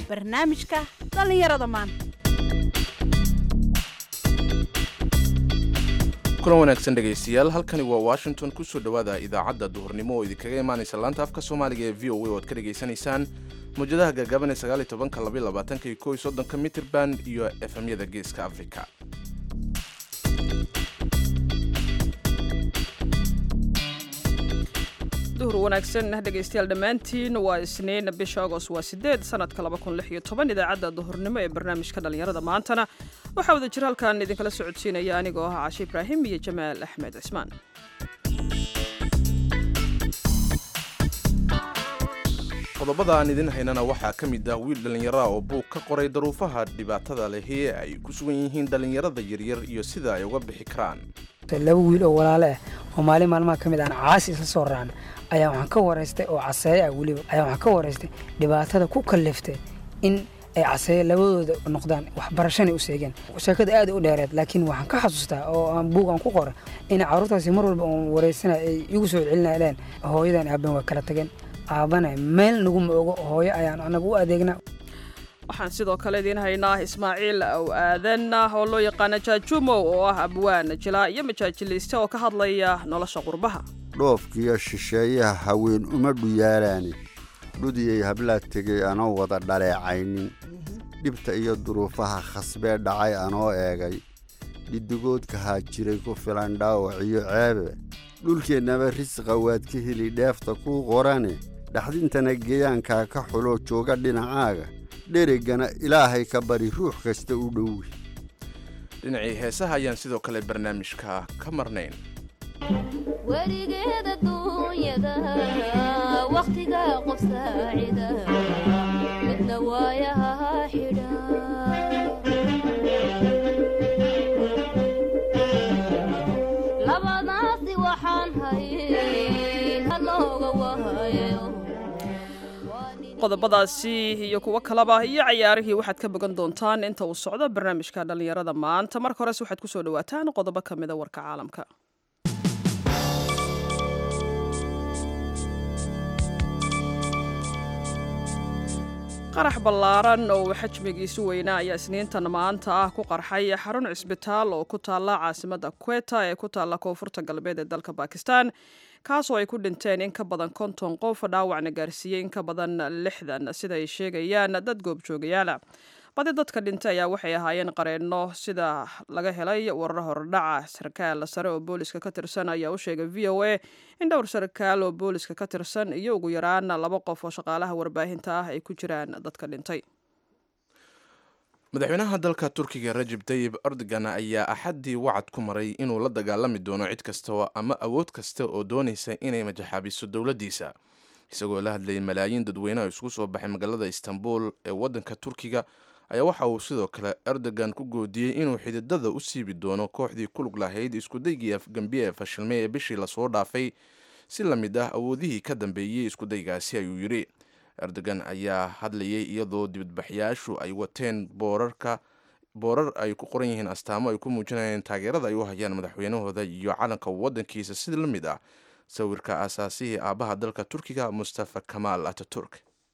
barnaamijka dhallinyarada maanta kulan wanaagsan dhegaystayaal halkani waa washington kusoo dhowaada idaacadda duhurnimo oo idinkaga imaanaysa laanta afka soomaaliga ee v o a oo aad ka dhegaysanaysaan mawjadaha gaagaaban ee sagaal iyo tobanka labaiyo labaatanka iyo kow iyo soddonka mitrban iyo efemyada geeska afrika duhur wanaagsan dhegaystayaal dhammaantiin waa isniin bisha agost waa sideed sanadka laba kun lix iyo toban idaacadda duhurnimo ee barnaamijka dhallinyarada maantana waxaa wada jir halkan idinkala socodsiinaya anigoo ah cashe ibraahim iyo jamaal axmed cismaan qodobada aan idin haynana waxaa ka mid ah wiil dhallinyara oo buug ka qoray daruufaha dhibaatada lehi ee ay ku sugan yihiin dhallinyarada yaryar iyo sida ay uga bixi karaan laba wiil oo walaale ah oo maalin maalmaha ka mid aan caasi isla soo raacna ayaa waxaan ka waraystay oo caseeye ah weliba ayaa waxaan ka waraystay dhibaatada ku kalliftay in ay caseeye labadooda noqdaan waxbarashanay u seegeen sheekada aad u dheereed laakiin waxaan ka xasuustaa oo aan buug aan ku qora in carruurtaasi mar walba oon waraysana ay igu soo celinayeen hooyadan aaban waa kala tageen aabana meel naguma ogo hooyo ayaan anaga u adeegnaa waxaan sidoo kale idiin haynaa ismaaciil aw aadan oo loo yaqaana jaajumow oo ah abwaan jilaa iyo majaajiliiste oo ka hadlaya nolosha qurbaha dhoofkiiyo shisheeyaha haween uma dhuyaalaani dhudiyay hablaa tegey anoo wada dhaleecaynin dhibta iyo duruufaha khasbee dhacay anoo eegay dhidigoodka haa jiray ku filan dhaawac iyo ceebe dhulkeennaba risqa waad ka heli dheefta kuu qorane dhaxdintana geeyaankaa ka xuloo jooga dhinacaaga dhereggana ilaahay ka bari ruux kasta u dhowi dhinacii heesaha ayaan sidoo kale barnaamijka ka marnayn weligeeda duunyada wakhtiga qof saacida midna waayaha xidha labadaasi waxaan hayn halooga wahayo qodobadaasi iyo kuwo kaleba iyo cayaarihii waxaad ka bogan doontaan inta uu socdo barnaamijka dhallinyarada maanta marka hores waxaad kusoo dhawaataan qodobo ka mida warka caalamka qarax ballaaran oo xajmigiisu weynaa ayaa isniintan maanta ah ku qarxay xarun cisbitaal oo ku taalla caasimadda kweta ee ku taalla koonfurta galbeed ee dalka bakistan kaasoo ay ku dhinteen in ka badan konton qof dhaawacna gaarsiiyey in ka badan lixdan sida ay sheegayaan dad goobjoogayaala badi dadka dhintay ayaa waxay ahaayeen qareenno sida laga helay warar hordhaca sarkaal sare oo booliska ka tirsan ayaa u sheegay v o a in dhowr sarkaal oo booliska ka tirsan iyo ugu yaraan laba qof oo shaqaalaha warbaahinta ah ay ku jiraan dadka dhintay madaxweynaha dalka turkiga rajib tayib erdogan ayaa axaddii wacad ku maray inuu la dagaalami doono cid kasta ama awood kasta oo doonaysa inay majaxaabiso dowladdiisa isagoo la hadlayay malaayiin dadweyne oo isugu soo baxay magaalada istanbul ee waddanka turkiga ayaa waxa uu sidoo kale erdogan ku goodiyey inuu xididada u siibi doono kooxdii kulug lahayd iskudaygii afgambiye ee fashilmay ee bishii lasoo dhaafay si la mid ah awoodihii ka dambeeyey iskudaygaasi ayuu yidhi erdogan ayaa hadlayay iyadoo dibadbaxyaashu ay wateen boorarka boorar ay ku qoran yihiin astaamo ay ku muujinayeen taageerada ay u hayaan madaxweynahooda iyo calanka waddankiisa sida la mid ah sawirka aasaasihii aabbaha dalka turkiga mustafa kamaal ataturk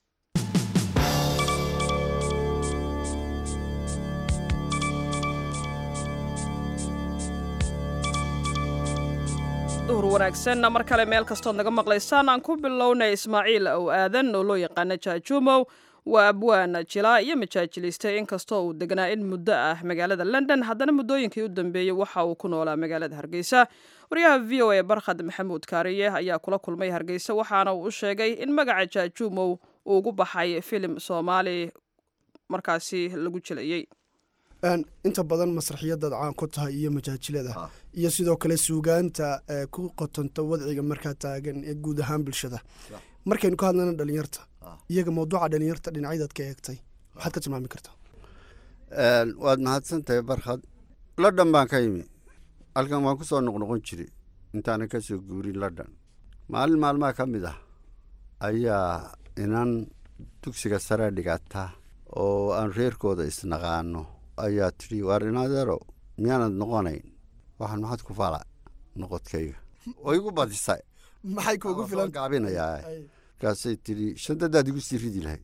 duhur wanaagsan mar kale meel kastood naga maqlaysaan aan ku bilownay ismaaciil ow aadan oo loo yaqaana jaajumow waa abwaan jilaa iyo majaajiliiste inkastoo uu degnaa in muddo ah magaalada london haddana muddooyinkii u dambeeyey waxa uu ku noolaa magaalada hargeysa waryaha v o a barkhad maxamuud kaariye ayaa kula kulmay hargeysa waxaana uu u sheegay in magaca jaajumow uu ugu baxay filim soomaali markaasi lagu jilayey inta badan masraxiyadaad caan ku tahay iyo majaajilada iyo sidoo kale suugaanta ku qotonta wadciga markaa taagan ee guud ahaan bulshada markaynu ka hadlana dhalinyarta iyaga mawduuca dhalinyarta dhinacyadaad ka eegtay maxaad ka tilmaami kartaa waad mahadsan tahay barkhad london baan ka yimi halkan waan ku soo noqnoqon jiray intaanan ka soo guurin london maalin maalmaha ka mid ah ayaa inan dugsiga sare dhigata oo aan reerkooda isnaqaano ayaa tidhi waar inadeero miyaanad noqonayn waxaan maxaad ku fala noqodkayga oo igu badisa maxay kuugu filan gaabinayaa markaasay tidhi shantadaad igu sii ridi lahayd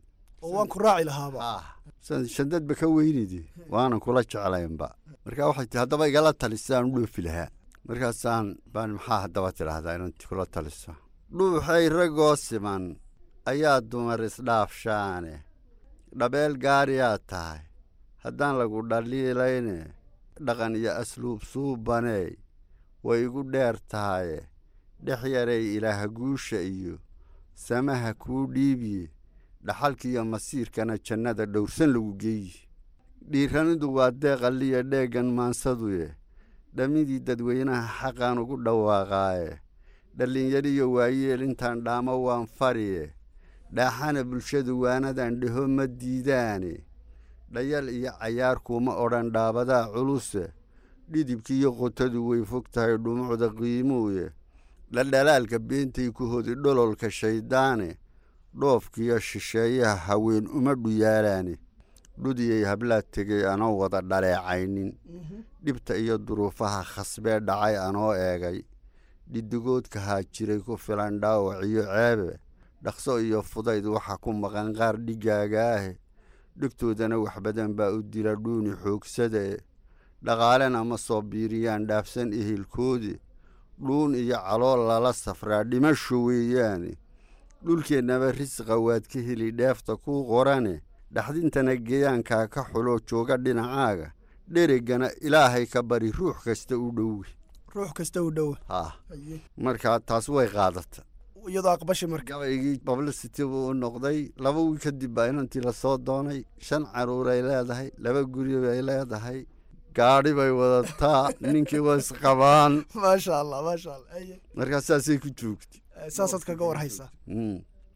oo waan ku raaci lahaaba ah san shandadba ka weynidi waanan kula jeclaynba marka waxay tii haddaba igala talisaan u dhoofi lahaa markaasaan baan maxaa haddaba tidhaahdaa inanti kula taliso dhuuxay ragoo siman ayaa dumar isdhaafshaane dhabeel gaariyaa tahay haddaan lagu dhaliilayne dhaqan iyo asluub suubaney way igu dheer tahaye dhex yaray ilaah guusha iyo samaha kuu dhiibiye dhaxalkiiyo masiirkana jannada dhowrsan lagu geeyi dhiiranidu waa deeqalliya dheeggan maansaduye dhammidii dadweynaha xaqaan ugu dhawaaqaaye dhallinyariyo waayeel intaan dhaamo waan fariye dhaaxana bulshadu waanadan dheho ma diidaane dhayal iyo cayaar kuuma odhan dhaabadaa culuse dhidibkiiyo qotadu way fog tahay dhumucda qiimuuye dhaldhalaalka beentay ku hodi dhololka shayddaane dhoofkiyo shisheeyaha haween uma dhuyaalaane dhudiyay hablaad tegey anoo wada dhaleecaynin dhibta iyo duruufaha khasbee dhacay anoo eegay dhidigoodkahaa jiray ku filan dhaawac iyo ceebe dhaqso iyo fudayd waxa ku maqan qaar dhigaagaahe dhegtoodana wax badan baa u dila dhuuni xoogsadae dhaqaalena ma soo biiriyaan dhaafsan ehelkoodi dhuun iyo calool lala safraa dhimasho weeyaane dhulkeennaba risqa waad ka heli dheefta kuu qorane dhaxdintana geeyaankaa ka xulo jooga dhinacaaga dhereggana ilaahay ka bari ruux kasta u dhowi ruux kasta u dhowa ha markaa taas way qaadata iyadoo aqbashi marka gabaygii publicity buu u noqday laba wiil kadib baa inantii lasoo doonay shan caruuray leedahay laba guri bay leedahay gaadhi bay wadataa ninkii waa isqabaan maasha allah maasha allah aye. markaa saasay ku joogtay Eh, saasaad kaga war haysaa Mm.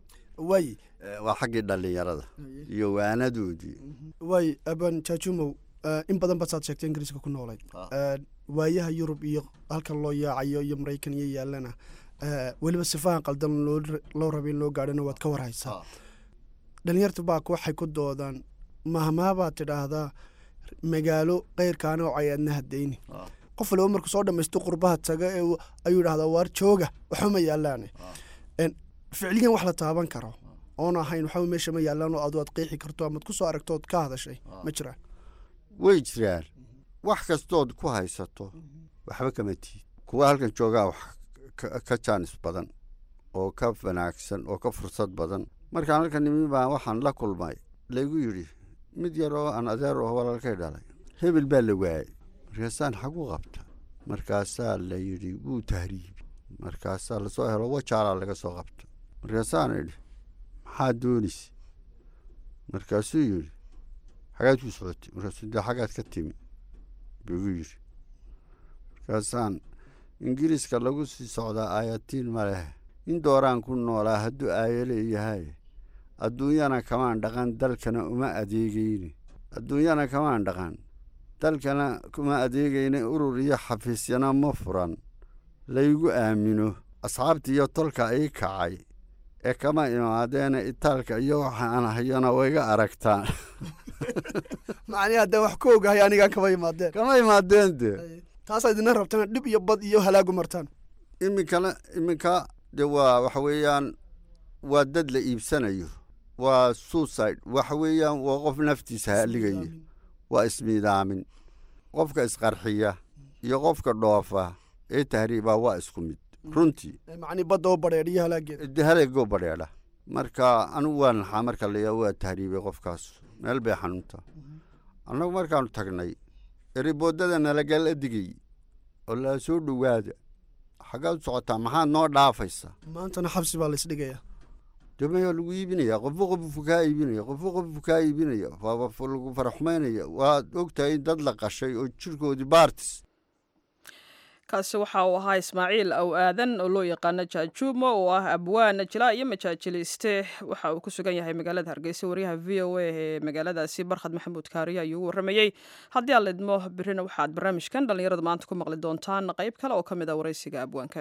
waay Eh, waa xaggii dhallinyarada iyo waanadoodii waay aban jaajumow eh, in badan baad saad sheegtay ingiriiska ku noolayd Ah. Eh, waayaha yurub iyo halkan loo yaacayo iyo maraykan iyo yaalana eh, weliba sifahan qaldan loo ra- loo rabay in loo gaadhana waad ka war haysaa Ah. dhalinyarta baak waxay ku doodaan mahmaabaad tidhaahdaa magaalo keyrkaana oo cayaadna hadayni Ah. qof waliba markuu soo dhamaysto qurbaha taga ee uu- ayuu idhahdaa waar jooga waxuma yaalaane En, ficliyan wax la taaban karo oon ahayn waxba meesha ma yaalaan oo adu aad qeexi karto amaad ku soo aragto ood ka hadashay ma jiraan way jiraan wax kastood ku haysato waxba kama tiid kuwa halkan joogaa wax ka- ka jaanis badan oo ka wanaagsan oo ka fursad badan markaan halkan nimi baa waxaan la kulmay laygu yidhi mid yar oo aan adeer oo walaalkay dhalay hebel baa la waayey markaasaan xagu qabta markaasaa la yidhi wuu tahriibi markaasaa lasoo helo wajaalaa laga soo qabta markaasaan idhi maxaa doonaysa markaasuu yidhi xagaad ku socotay markaasuu dee xagaad ka timi buu igu yidhi markaasaan ingiriiska lagu sii socdaa aayatiin ma leh in dooraan ku noolaa hadduu aayale yahay adduunyana kamaan dhaqan dalkana uma adeegayni adduunyana kamaan dhaqan dalkana kuma adeegayni urur iyo xafiisyana ma furan laygu aamino asxaabtii iyo tolka ii kacay ee kama imaadeena itaalka iyo waxa aan hayona wayga aragtaan macnihi haddee wax ka ogahay anigaan kaba imaadeen kama imaadeen dee taasaa idina rabtana dhib iyo bad iyo halaagu martaan iminkana iminka de waa waxa weeyaan waa dad la iibsanayo waa suicide waxa weeyaan waa qof naftiisa haligaya waa ismiidaamin qofka isqarxiya iyo qofka dhoofa ee tahriibaa waa isku mid runtii macnii badda oo badheedh iyo halaageeda de haleegoo badheedha marka anigu waa naxaa marka layaa waa tahriibay qofkaas meel bay xanuunta annagu markaanu tagnay eriboodada nalagala digay oo la soo dhowaada xaggaad u socotaa maxaad noo dhaafaysa maantana xabsi baa laysdhigayaa demayaa lagu iibinaya qofba qofku kaa iibinaya qofba qofku kaa iibinaya waaba f- lagu faraxumaynaya waad ogtahay in dad la qashay oo jirkoodii baartis kaasi waxa uu ahaa ismaaciil aw aadan oo loo yaqaano jaajuumo oo ah abwaan jilaa iyo majaajiliste waxa uu ku sugan yahay magaalada hargeysa wariyaha v o a ee magaaladaasi barkhad maxamuud kaariye ayuu u waramayey haddii aan lidmo birina waxaad barnaamijkan dhallinyarada maanta ku maqli doontaan qayb kale oo ka mid ah waraysiga abwaanka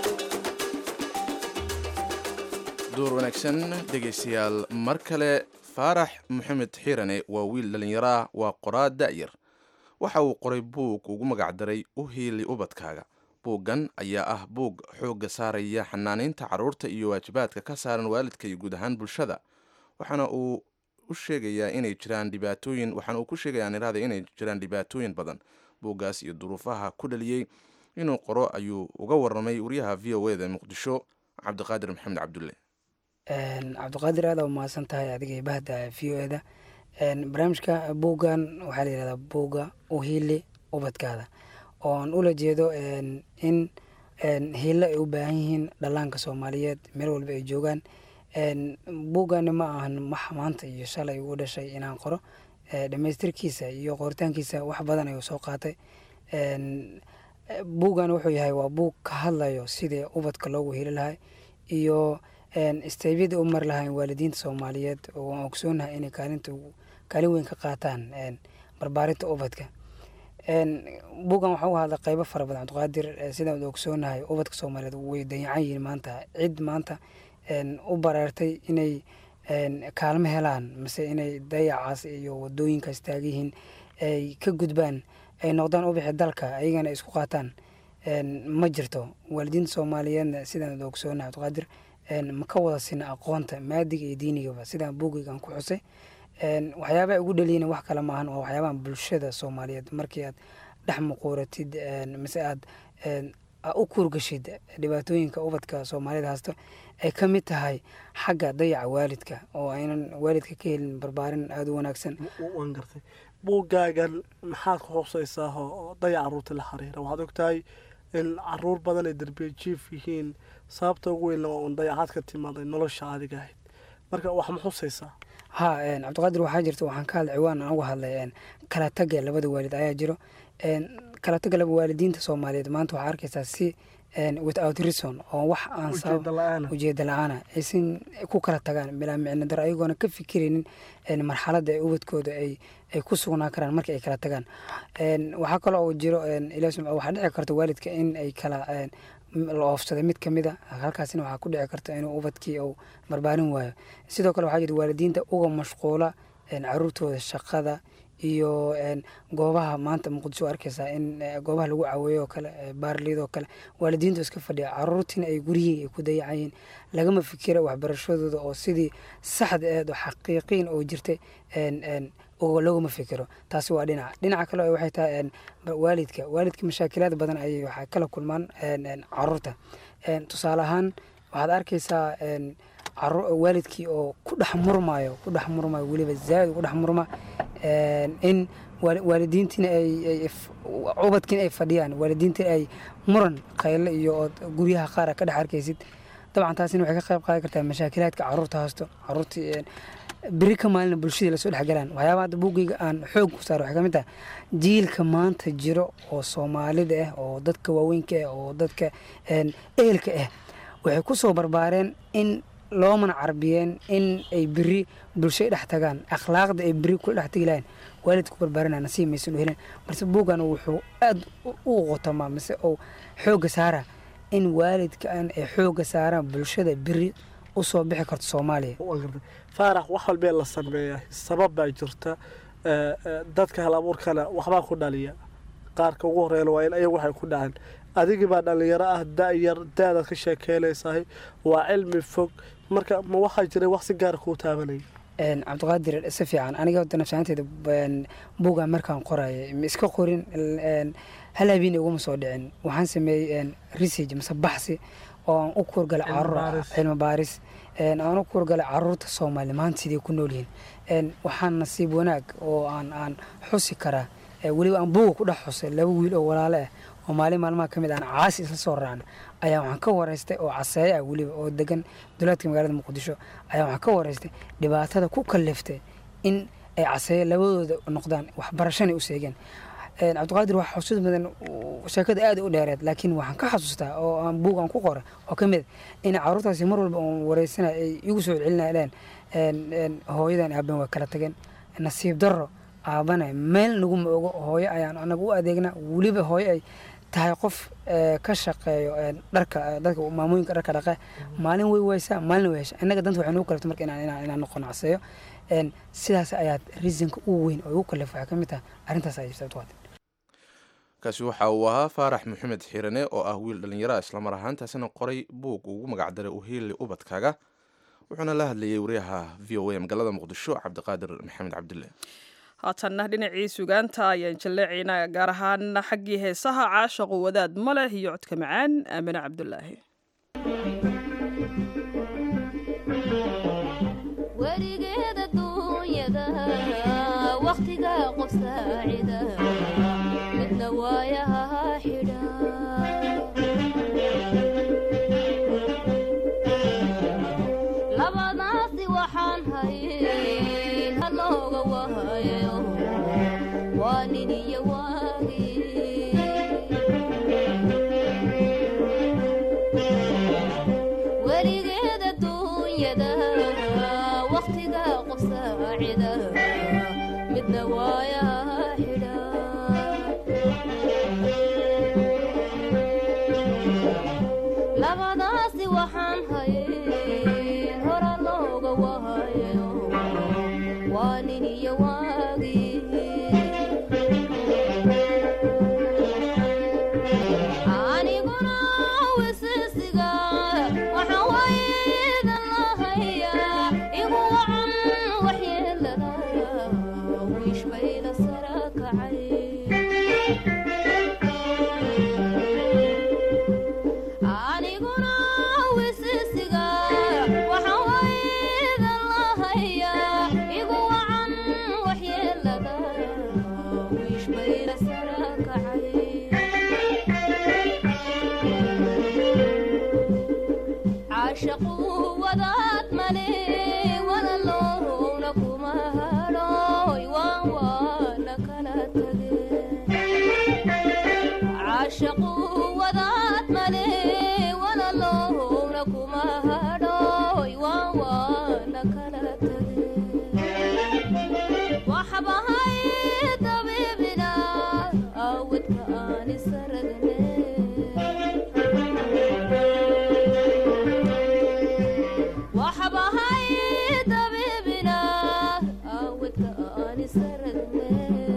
duur wanaagsan dhegaystayaal mar kale faarax maxamed xiirane waa wiil dhallinyaraah waa qoraa da'yar waxa uu qoray buug ugu magacdaray u hiili ubadkaaga buuggan ayaa ah buug xoogga saaraya xanaanaynta carruurta iyo waajibaadka ka saaran waalidka iyo guud ahaan bulshada waxaana uu u sheegayaa inay jiraan dhibaatooyin waxaana uu ku sheegayaa niraada inay jiraan dhibaatooyin badan buuggaas iyo duruufaha ku dhaliyey inuu qoro ayuu uga warramay wariyaha v o eda muqdisho cabdiqaadir maxamed cabdulle cabdiqaadir aad aa umahadsan tahay adiga bahda v o eda barnaamijka buuggan waxaa la yihahdaa buugga uhili ubadkaada ooan ula jeedo in hiilo ay u baahan yihiin dhallaanka soomaaliyeed meel walba ay joogaan buuggani ma ahan wax maanta iyo shalay ugu dhashay inaan qoro dhamaystirkiisa iyo qoritaankiisa wax badan ayuu soo qaatay buuggan wuxuu yahay waa buug ka hadlayo sidii ubadka loogu heli lahay iyo isteybyadii u mari lahayn waalidiinta soomaaliyeed oo aan ogsoonahay inay kaalinta kaalin weyn ka qaataan barbaarinta ubadka buuggan waxaa u hadla qeybo fara badan cabdiqaadir sidaan ogsoonahay ubadka soomaaliyeed way dayacan yihiin maanta cid maanta u bareertay inay kaalmo helaan mase inay dayacaas iyo wadooyinkaas taagyihiin ay ka gudbaan ay noqdaan ubixi dalka ayagana isku qaataan ma jirto waalidiinta soomaaliyeedna sidaan ogsoonahay cabdiqaadir ma ka wada sina aqoonta maadiga iyo diinigaba sidaan buugaygan ku xusay waxyaabaha ugu dhaliyin wax kale maahan waa waxyaabahan bulshada soomaaliyeed markii aad dhex muquuratid mise aad u kuurgashid dhibaatooyinka ubadka soomaalida haysto ay ka mid tahay xagga dayaca waalidka oo aynan waalidka ka helin barbaarin aada u wanaagsan waan gartay buuggaagan maxaad ku xusaysaa oo dayac caruurta la xiriira waxaad ogtahay in caruur badan ay derbiya jiif yihiin sababta ugu weynna waa un dayacaad ka timaaday nolosha adiga ahayd marka wax ma xusaysaa ha cabdiqaadir waxaa jirta waxaan ka hadlay ciwaan aan uga hadlay kala taga labada waalid ayaa jiro kala taga laba waalidiinta soomaaliyeed maanta waxaa arkaysaa si without reason oo wax aan sabab ujeeda la-aana aysan ku kala tagaan bilaa micno daro ayagoona ka fikiraynin marxaladda ee ubadkooda ay ay ku sugnaan karaan marka ay kala tagaan waxaa kaloo uu jiro waxaa dhici karta waalidka in ay kala la oofsaday mid kamid a halkaasina waxaa ku dhici karta inuu ubadkii uu barbaarin waayo sidoo kale waxaa jira waalidiinta uga mashquula caruurtooda shaqada iyo goobaha maanta muqdisho arkaysaa in goobaha lagu caweeyo oo kale baarliyadoo kale waalidiintu iska fadhiya caruurtiina ay guryihii ay ku dayacayiin lagama fikira waxbarashadooda oo sidii saxda eed oo xaqiiqiin oo jirtay loogama fikiro taasi waa dhinaca dhinaca kale waxay tahay waalidka waalidka mashaakilaad badan ayay waxay kala kulmaan caruurta tusaale ahaan waxaad arkaysaa waalidkii oo ku dhex murmayo ku dhex murmayo weliba zaaid ku dhex murma in waalidiintiina ay ubadkiina ay fadhiyaan waalidiintina ay muran khayle iyo ood guryaha qaara ka dhex arkaysid dabcan taasina waxay ka qayb qaadan kartaa mashaakilaadka caruurta haysto caruurtii beri ka maalina bulshadii lasoo dhexgalaan waxyaaba hadda buugayga aan xoog ku saaro waxay ka mid tahay jiilka maanta jiro oo soomaalida ah oo dadka waaweynka ah oo dadka ehelka ah waxay ku soo barbaareen in loomana carbiyeen in ay beri bulshay dhex tagaan akhlaaqda ay beri kula dhex tegi lahayn waalid ku barbaarina nasiib maysan u helin balse buuggan wuxuu aada u qotamaa mise uu xoogga saara in waalidkaan ay xoogga saaraan bulshada beri usoo bixi karto soomaaliya faarax wax walbee la sameeyaa sabab baa jirta dadka hal abuurkana waxbaa ku dhaliya qaarka ugu horeeyana waa in ayagu waxay ku dhaceen adigii baa dhalinyaro ah da-yar da-daad ka sheekeynaysahay waa cilmi fog marka ma waxaa jiray wax si gaara kuu taabanaya cabdiqaadir si fiican aniga hadda nafsaanteeda buuga markaan qoraya ma iska qorin hal habeen iguma soo dhicin waxaan sameeyey research mase baxsi oo aan u kuurgalay caruur cilmi baaris aan u kuurgalay caruurta soomaali maanta siday ku nool yihiin waxaan nasiib wanaag oo aan aan xusi karaa weliba aan buuga ku dhex xusay laba wiil oo walaale ah oo maalin maalmaha ka mid aan caasi isla soo raacna ayaa waxaan ka waraystay oo caseeye ah weliba oo degan dowlaadka magaalada muqdisho ayaa waxaan ka waraystay dhibaatada ku kaliftay in ay caseeye labadooda noqdaan waxbarashana u seegeen cabdiqaadir wax xusud badan sheekada aada u dheereed laakiin waxaan ka xasuustaa oo aan buug aan ku qoray oo ka mid in caruurtaasi mar walba oon wareysana ay igu soo celinayaan hooyadan aaban waa kala tageen nasiib darro aabana meel naguma ogo hooyo ayaan anaga u adeegna weliba hooyo ay tahay qof ka shaqeeyo dharka dadka maamooyinka dharka dhaqe maalin way waysaa maalin way hesha innaga danta waxay nagu kalabta marka inaan inaan inaan noqon caseeyo Een, sidaas ayaad reasonka ugu weyn oo ugu kalif waxaa ka mid tahay arrintaas ay sababto waad kaasi waxa uu ahaa faarax maxamed xiirane oo ah wiil dhallinyara islamar ahaantaasina qoray buug ugu magacdaray uhiili ubadkaaga wuxuuna la hadlayay wariyaha v o a magaalada muqdisho cabdiqaadir maxamed cabdille haatanna dhinacii sugaanta ayaan jalleecaynaa gaar ahaan xaggii heesaha caashaqu wadaad ma leh iyo codka macaan aamine cabdulaahi werigeed adduunyada wakhtiga qof saacida midna waayaha xidha labadaasi waxaan hayn halooga wahayo waa nin iyo waagii weligeed adduunyada wakhtiga qof saacida midna waayaha xidha labadaasi waxaan hayn hora looga wahayo waa nin iyo waagii aniguna wisisiga waxa waydan lahayaa igu wacan waxyeelada wiish bayda sara kacay aniguna wisisiga waxa waydan lahayaa igu wacan waxyeelada wiish bayda sara kacay caashaqu wadaad male walaloowna kuma hadhooy waan waana kala tage caashaqu wadaad male walaloowna kuma hadhooy waan waana kala tage waxbahay dabiibina awadka aan isaragne waxbahay dabiibina awadka aan isaragne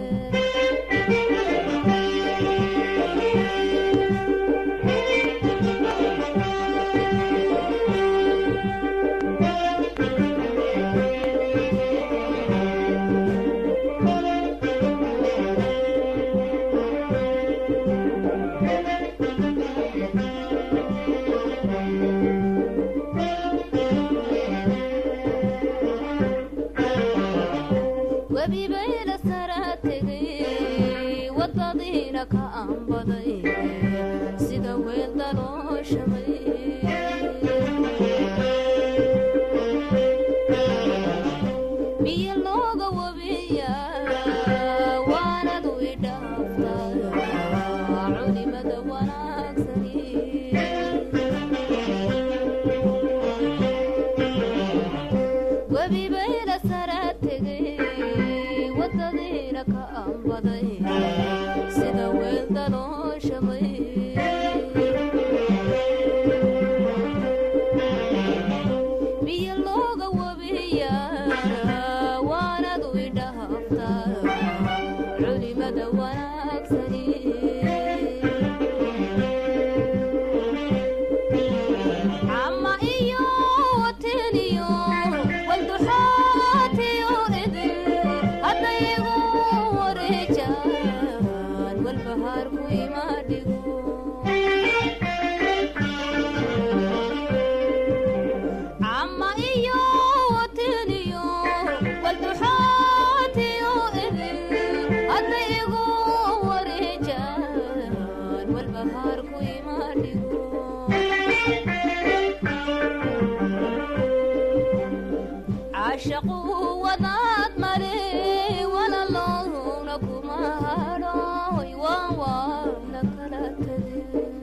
webi bayla sara tegay wadadiina ka aanbaday sida weel dalooshamay biyo looga wabiya waanadu idhaaftaa culimada wanaagsani webi bayla sara tegay wadadiina ka aanbaday sida weel dalooshamay biyo looga wabiya waanadu idhaaftaa culimada wanaagsani cama iyo wateniyo walduxaatiyo idin haddayigu wareejaan walbahaarku imaadhigo cama iyo wateniyo walduxaatiyo idin haddayigu wareejaan walbahaarku imaadhigo caashaqu wadaad male walaloowna kuma hadhooy waan waana kala tage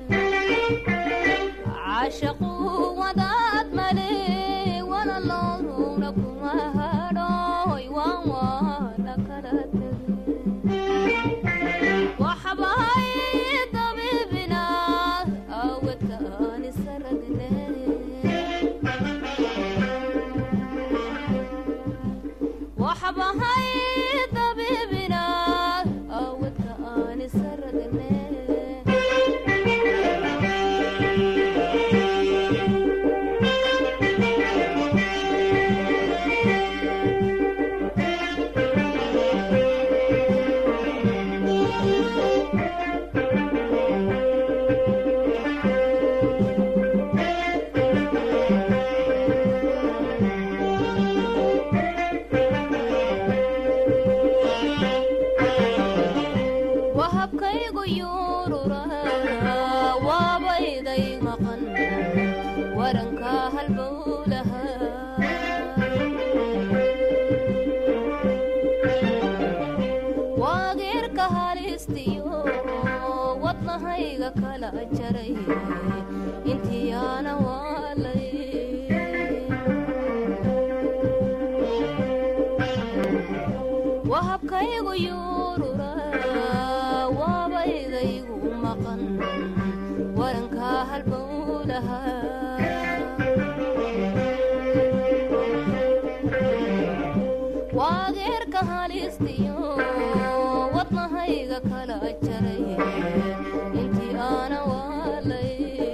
caashaqu wadaad male walaloowna kuma hadhooy waan waana kala tage waxbahay dabiibina awadka aan isaragne waageerka halistiyo wadnahayga kala jaray intii aana waalay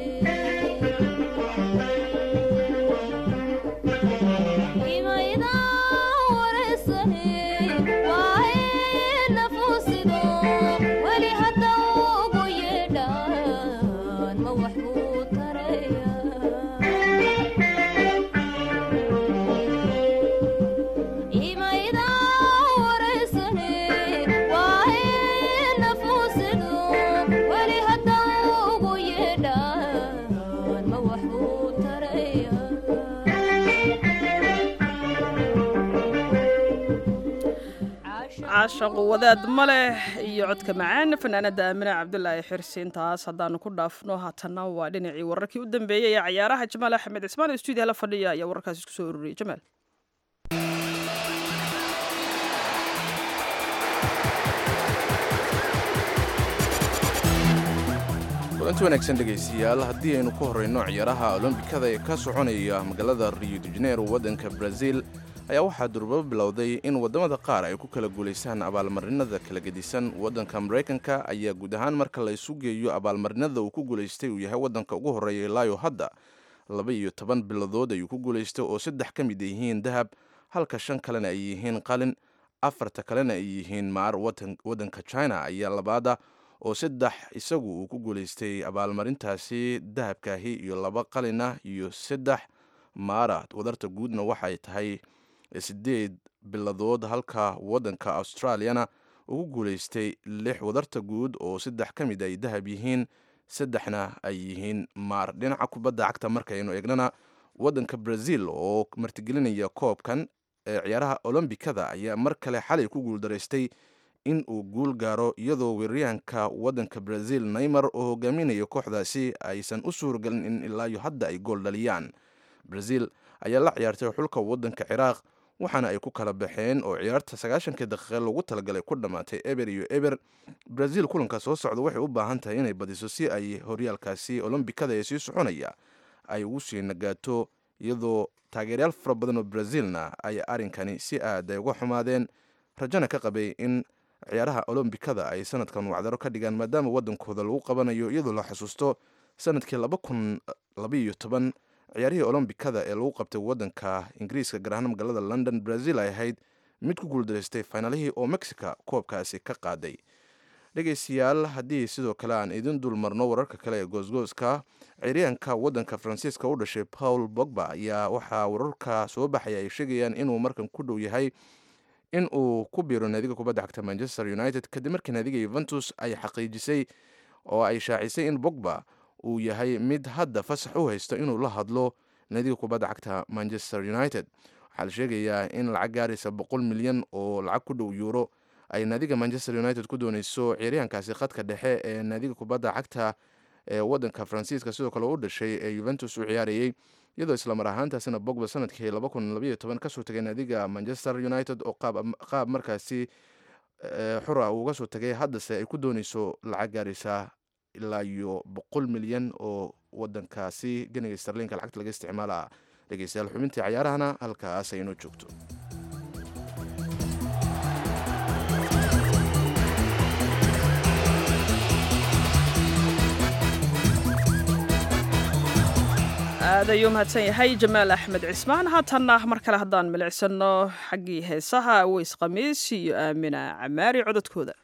imayda wareysane waaye nafuusido weli hadda ugu yeedhaan ma wax buu taraya imayda wareysane waaye nafuusido weli hadda ugu yeedhaan ma wax buu taraya caashaqu wadaad ma leh iyo codka macaan fanaanada aamine cabdulaahi xirsi intaas haddaanu ku dhaafno haatanna waa dhinacii wararkii u dambeeyey ee cayaaraha jamaal axmed cismaan oo stuudiyaha la fadhiya ayaa wararkaas isku soo ururiyey jamaal kulanti wanaagsan dhegaystayaal haddii aynu ku horrayno ciyaaraha olombikada ee ka soconaya magaalada rio de janeiro waddanka brazil ayaa waxaa durbabo bilowday in waddamada qaar ay ku kala guulaystaan abaalmarinada kala gedisan waddanka maraykanka ayaa guud ahaan marka la isu geeyo abaalmarinada uu ku guulaystay uu yahay waddanka ugu horreeya ilaayo hadda laba iyo toban biladood ayuu ku guulaystay oo saddex ka mid yihiin dahab halka shan kalena ay yihiin qalin afarta kalena ay yihiin maar waddanka china ayaa labaada oo saddex isagu uu ku guulaystay abaalmarintaasi dahabkaahi iyo laba qalina iyo saddex maara wadarta guudna waxay tahay sideed biladood halka waddanka australiyana ugu guulaystay lix wadarta guud oo saddex ka mid ay dahab yihiin saddexna ay yihiin maar dhinaca kubadda cagta markaynu eegnana waddanka brazil oo martigelinaya koobkan ee ciyaaraha olombikada ayaa mar kale xalay ku guuldaraystay in uu guul gaaro iyadoo weeraryahanka waddanka brazil neymar oo hogaaminaya kooxdaasi aysan u suuragelin in ilaayo hadda ay gool dhaliyaan brazil ayaa la ciyaartay xulka waddanka ciraaq waxaana ay ku kala baxeen oo ciyaarta sagaashankii daqiiqe lagu talagalay ku dhammaatay eber iyo eber brazil kulanka soo socda waxay u baahan tahay inay badiso si ay horyaalkaasi olombikada ee sii soconaya ay ugu sii nagaato iyadoo taageeryaal fara badan oo brazilna ay arrinkani si aad ay uga xumaadeen rajana ka qabay in ciyaaraha olombikada ay sanadkan wacdaro ka dhigaan maadaama waddankooda lagu qabanayo iyadoo la xusuusto sanadkii laba kun labaiyo toban ciyaarihii olombikada ee lagu qabtay waddanka ingiriiska gaar ahaan magaalada london brazil ay ahayd mid ku guuldaraystay finaalihii oo mexica koobkaasi ka qaaday dhegaystayaal haddii sidoo kale aan idin dul marno wararka kale ee goosgooska ciyaaryahanka waddanka faransiiska u dhashay paul bogba ayaa waxaa wararka soo baxaya ay sheegayaan inuu markan ku dhow yahay in uu ku biiro naadiga kubadda cagta manchester united kadib markii naadiga yuventus ay xaqiijisay oo ay shaacisay in bogba uu yahay mid hadda fasax u haysto inuu la hadlo naadiga kubadda cagta manchester united waxaa la sheegayaa in lacag gaaraysa boqol milyan oo lacag ku dhow yuuro ay naadiga manchester united ku dooneyso ciyaaryahankaasi khadka dhexe ee naadiga kubadda cagta ee waddanka faransiiska sidoo kale u dhashay ee yuventus u ciyaarayey iyadoo islamar ahaantaasina bogba sanadkii kasoo tagay naadiga manchester united oo qaab markaasi xura uu uga soo tagay haddase ay ku dooneyso lacag gaaraysa ilaa iyo boqol milyan oo wadankaasi ganiga starlinka lacagta laga isticmaala dhegeystayaal xubintii cayaarahana halkaas aynoo joogto aad ayuu mahadsan yahay jamaal axmed cismaan haatanna mar kale haddaan milicsano xaggii heesaha aweys khamiis iyo aamina camaari cododkooda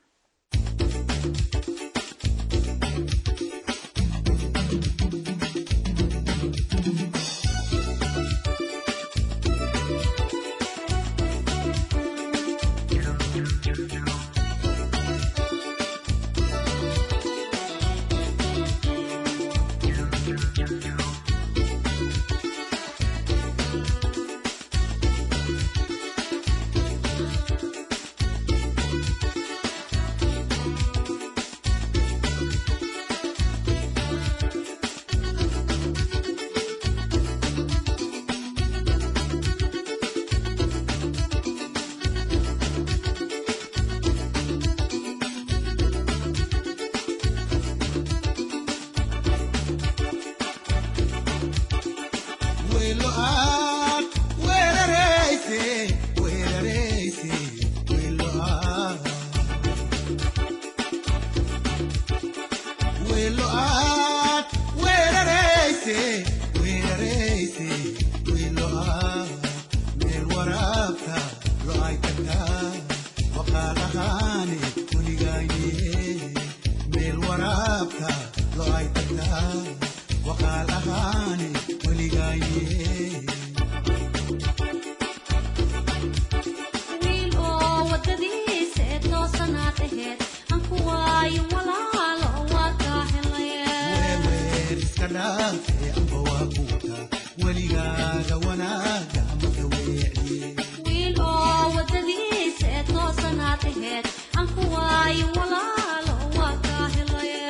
wiil oo wadadiisa ee toosanaad aheed aan ku waayo walaalo waa kaa helaye wiil oo wadadiisa ee toosanaad aheed aan ku waayo walaalo waa kaa helaye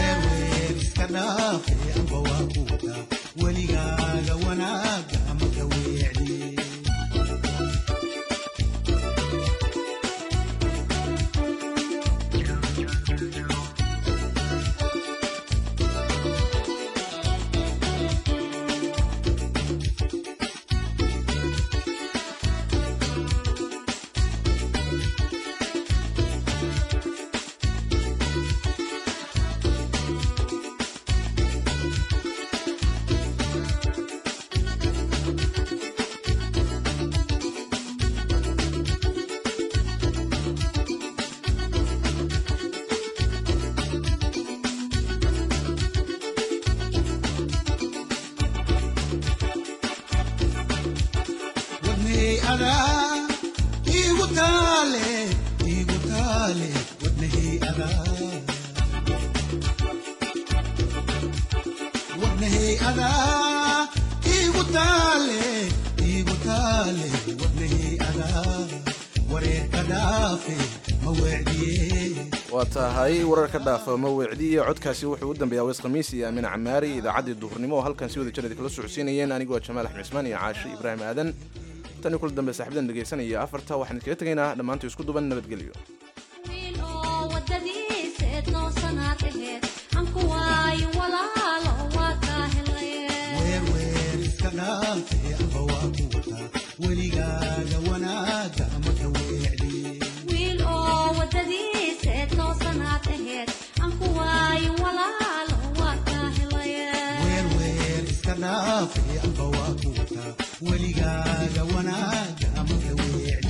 waa tahay wararka dhaafa ma weecdiye codkaasi wuxuu u dambeeyaa weys khamiis iyo aamin camaari idaacaddii duhurnimo oo halkan si wada jir kala socodsiinayeen anigoo jamaal axmed cismaan iyo caashi ibraahim aadan tan iyo kula dambe saaxiibadan dhegaysanaya afarta waxaan idkaga tegaynaa dhammaantii isku duban nabadgelyo wiil oo wadadiisa ee toosanaad aheed aan ku waayo walaalo waa kaa helaye wiil oo wadadiisa ee toosanaad aheed aan ku waayo walaalo waa kaa helaye weligaaga wanaaga ama ka weecdi